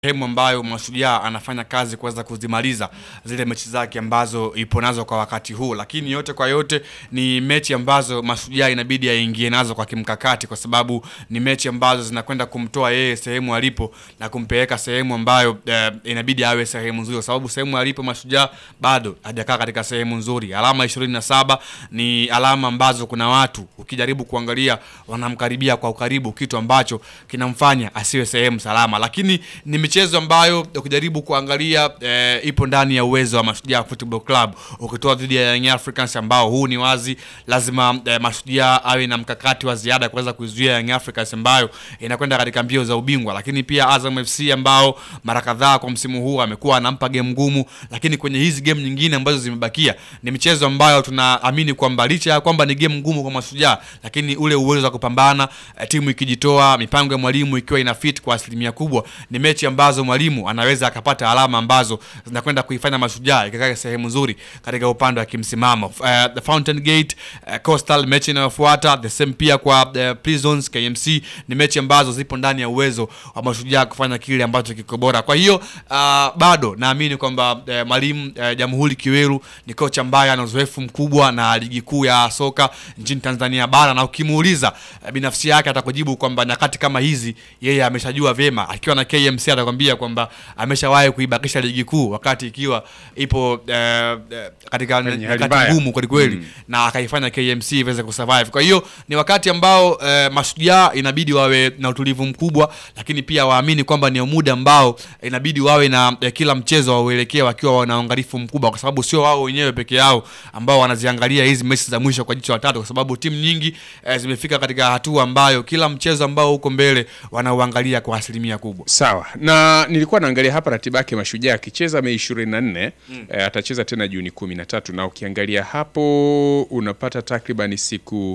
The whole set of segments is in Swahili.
sehemu ambayo Mashujaa anafanya kazi kuweza kuzimaliza zile mechi zake ambazo ipo nazo kwa wakati huu, lakini yote kwa yote ni mechi ambazo Mashujaa inabidi aingie nazo kwa kimkakati, kwa sababu ni mechi ambazo zinakwenda kumtoa yeye sehemu alipo na kumpeleka sehemu ambayo eh, inabidi awe sehemu nzuri, kwa sababu sehemu alipo Mashujaa bado hajakaa katika sehemu nzuri. Alama ishirini na saba ni alama ambazo kuna watu ukijaribu kuangalia wanamkaribia kwa ukaribu, kitu ambacho kinamfanya asiwe sehemu salama, lakini ni michezo ambayo ukijaribu kuangalia eh, ipo ndani ya uwezo wa Mashujaa Football Club, ukitoa dhidi ya Young Africans ambao huu ni wazi lazima eh, Mashujaa awe na mkakati wa ziada kuweza kuizuia Young Africans ambayo inakwenda katika mbio za ubingwa, lakini pia Azam FC ambao mara kadhaa kwa msimu huu amekuwa anampa game ngumu, lakini kwenye hizi game nyingine ambazo zimebakia ni michezo ambayo tunaamini kwamba licha ya kwamba ni game ngumu kwa Mashujaa, lakini ule uwezo wa kupambana eh, timu ikijitoa, mipango ya mwalimu ikiwa ina fit kwa asilimia kubwa, ni mechi ambazo mwalimu anaweza akapata alama ambazo zinakwenda kuifanya Mashujaa ikakaa sehemu nzuri katika upande wa kimsimamo. Uh, the Fountain Gate uh, Coastal mechi inayofuata the same pia kwa uh, Prisons KMC ni mechi ambazo zipo ndani ya uwezo wa Mashujaa kufanya kile ambacho kiko bora. Kwa hiyo uh, bado naamini kwamba uh, mwalimu uh, Jamhuri Kiweru ni kocha ambaye ana uzoefu mkubwa na ligi kuu ya soka nchini Tanzania bara, na ukimuuliza uh, binafsi yake atakujibu kwamba nyakati kama hizi yeye ameshajua vyema. Akiwa na KMC atakwambia kwamba ameshawahi kuibakisha ligi kuu wakati ikiwa ipo uh, uh, katika Kwenye hali nyakati mbaya. ngumu kweli kweli Mm. na akaifanya KMC iweze kusurvive. Kwa hiyo ni wakati ambao eh, Mashujaa inabidi wawe na utulivu mkubwa, lakini pia waamini kwamba ni muda ambao inabidi wawe na eh, kila mchezo wauelekea wakiwa wana uangalifu mkubwa, kwa sababu sio wao wenyewe peke yao ambao wanaziangalia hizi mechi za mwisho kwa jicho la tatu, kwa sababu timu nyingi eh, zimefika katika hatua ambayo kila mchezo ambao uko mbele wanauangalia kwa asilimia kubwa. Sawa, na nilikuwa naangalia hapa ratiba yake Mashujaa akicheza Mei 24 eh, atacheza tena Juni 13 na ukiangalia hapo unapata takribani siku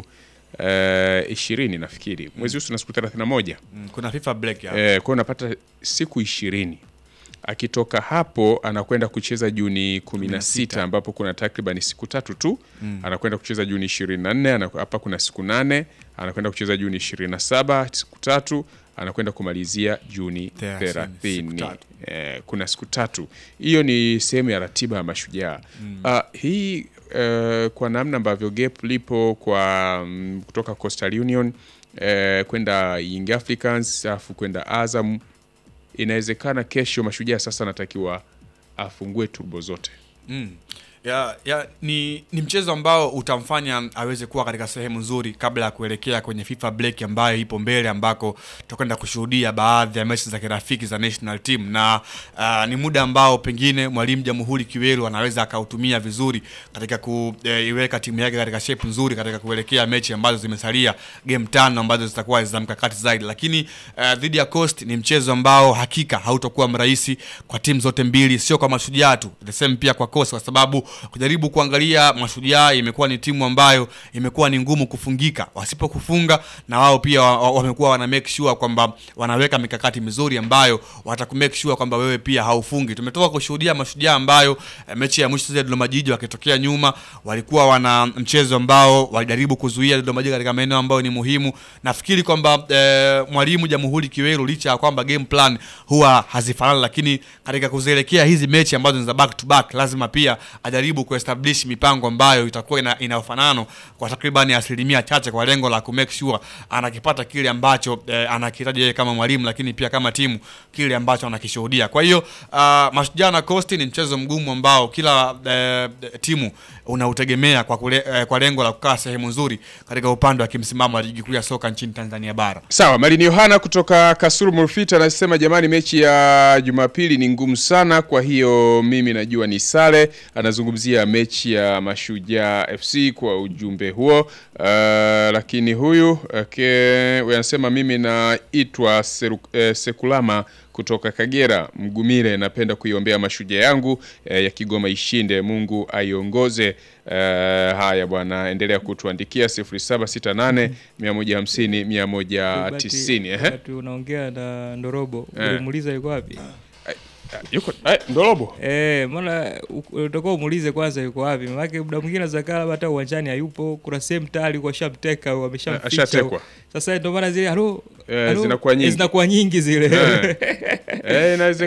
eh, ishirini nafikiri mwezi huu tuna siku 31 Mm, Kuna FIFA break ya eh, kwa hiyo unapata siku ishirini akitoka hapo anakwenda kucheza Juni 16 ambapo kuna takribani siku tatu tu anakwenda kucheza Juni 24 ana- hapa kuna siku nane anakwenda kucheza Juni 27 siku tatu anakwenda kumalizia Juni Thelathini, siku 30 tatu. eh, kuna siku tatu hiyo ni sehemu ya ratiba ya Mashujaa Ah, hii eh, kwa namna ambavyo gap lipo kwa mm, kutoka Coastal Union eh, kwenda Young Africans alafu kwenda Azam inawezekana kesho Mashujaa sasa anatakiwa afungue turbo zote. Mm. Ya, ya, ni, ni mchezo ambao utamfanya aweze kuwa katika sehemu nzuri kabla ya kuelekea kwenye FIFA break ambayo ipo mbele ambako tutakwenda kushuhudia baadhi ya mechi za kirafiki za national team na uh, ni muda ambao pengine mwalimu Jamhuri Kiweru anaweza akautumia vizuri katika kuiweka timu yake katika shape nzuri katika kuelekea mechi ambazo zimesalia game tano ambazo zitakuwa za mkakati zaidi, lakini uh, dhidi ya Coast ni mchezo ambao hakika hautakuwa mrahisi kwa timu zote mbili, sio kwa Mashujaa tu, the same pia kwa Coast, kwa sababu kujaribu kuangalia Mashujaa imekuwa ni timu ambayo imekuwa ni ngumu kufungika. Wasipokufunga na wao pia wa- wa- wamekuwa wana make sure kwamba wanaweka mikakati mizuri ambayo wataku make sure kwamba wewe pia haufungi. Tumetoka kushuhudia Mashujaa ambayo eh, mechi ya mwisho zile Dodoma Jiji wakitokea nyuma walikuwa wana mchezo ambao walijaribu kuzuia Dodoma Jiji katika maeneo ambayo ni muhimu. Nafikiri kwamba eh, mwalimu Jamhuri Kiweru licha ya kwamba game plan huwa hazifanani, lakini katika kuzielekea hizi mechi ambazo ni za back to back lazima pia ajaribu kuestablish mipango ambayo itakuwa ina, ina ufanano kwa takribani asilimia chache kwa lengo la kumake sure anakipata kile ambacho eh, anakihitaji yeye kama mwalimu, lakini pia kama timu kile ambacho anakishuhudia. Kwa hiyo uh, Mashujaa na Coast ni mchezo mgumu ambao kila eh, timu unautegemea kwa, kule, eh, kwa lengo la kukaa sehemu nzuri katika upande wa kimsimamo wa ligi kuu ya soka nchini Tanzania bara. Sawa, Malini Yohana kutoka Kasulu Murfita anasema jamani, mechi ya Jumapili ni ngumu sana, kwa hiyo mimi najua ni sare. Anazungumzia mechi ya Mashujaa FC kwa ujumbe huo. Uh, lakini huyu okay, huyu anasema mimi naitwa Seru- eh, Sekulama kutoka Kagera Mgumire, napenda kuiombea Mashujaa yangu eh, ya Kigoma ishinde, Mungu aiongoze. Eh, haya bwana, endelea kutuandikia 0768 150 190. Ehe. Wakati unaongea na Ndorobo Eh. ulimuuliza yuko wapi? yuko eh, Ndorobo Eh, mbona u- utakuwa umuulize kwanza yuko wapi? Maana muda mwingine anaweza kaa labda hata uwanjani hayupo, kuna sehemu tayari kwa shamteka au ameshamficha. ashatekwa. Sasa ndio maana zile halo Eh, halo, zinakuwa nyingi. zinakuwa nyingi zile. Eh. eh, inaweza